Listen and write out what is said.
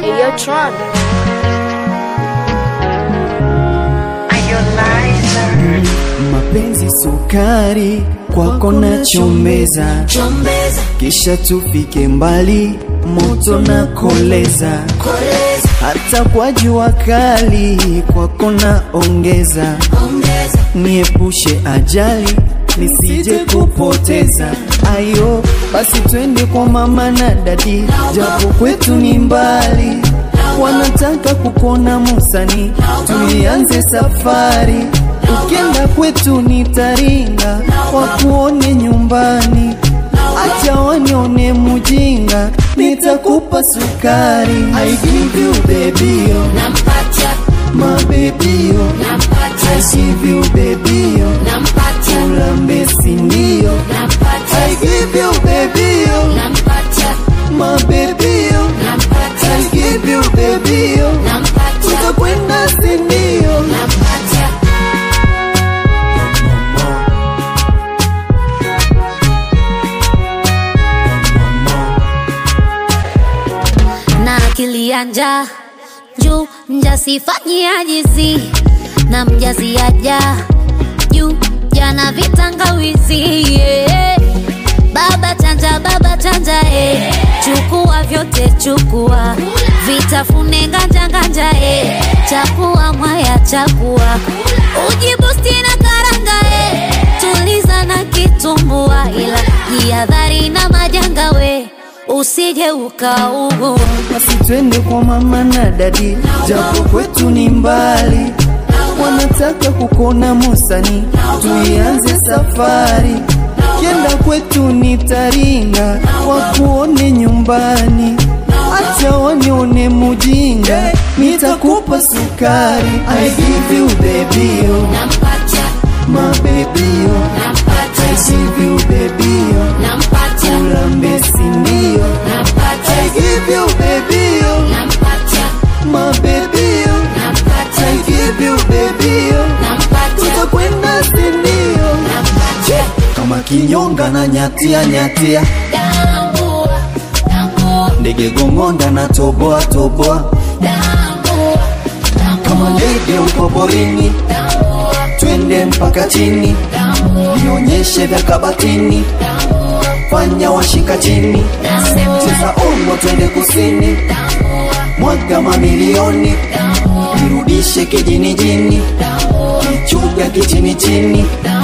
Ayo Tron. Mapenzi sukari kwako na chombeza, kisha tufike mbali, moto na koleza, hata kwa jua kali kwako na ongeza, niepushe ajali nisije kupoteza. Ayo basi twende kwa mama na dadi, japo kwetu ni mbali, wanataka kukona Musani, tuianze safari Ukienda kwetu nitaringa, wakuone nyumbani, acha wanione mujinga, nitakupa sukari. I give you baby, oh, Nampatia, my baby, oh, I nampatia, give you baby, oh, nampatia, ulambe sindio. I nampatia, give you baby, oh, nampatia, my baby, oh, I nampatia, give you baby, oh, nampatia, tutakwenda sindio. nampatia. na akili ya njaa juu mjasifanyia jizi na mjazi aja juu jana vitangawizi yeah. baba chanja baba chanja eh. chukua vyote chukua vitafune nganja nganja eh. chakua mwaya chakua ujibusti na karanga eh. tuliza na kitumbua ila jihadhari na majanga we usije ukaugua basi twende kwa mama na dadi, japo kwetu ni mbali, wanataka kukona Musani, tuianze safari. Kienda kwetu ni Taringa, wakuone nyumbani, acha wanione mujinga, nitakupa sukari. I give you baby, oh, nampatia my baby, oh, I nampatia give you baby, oh, nampatia ulambe sindio. I nampatia give you baby, oh, nampatia my baby, oh, I nampatia give you baby, oh, nampatia tutakwenda sindio. nampatia Kama kinyonga na nyatia nyatia, tambua tambua ndege gongonda na toboa toboa, tambua kama ndege uko porini, tambua twende mpaka chini, nionyeshe vya kabatini, fanya washika chini, cheza ongo, twende kusini, mwaga mamilioni, nirudishe kijini jini, kichuga kichini chini,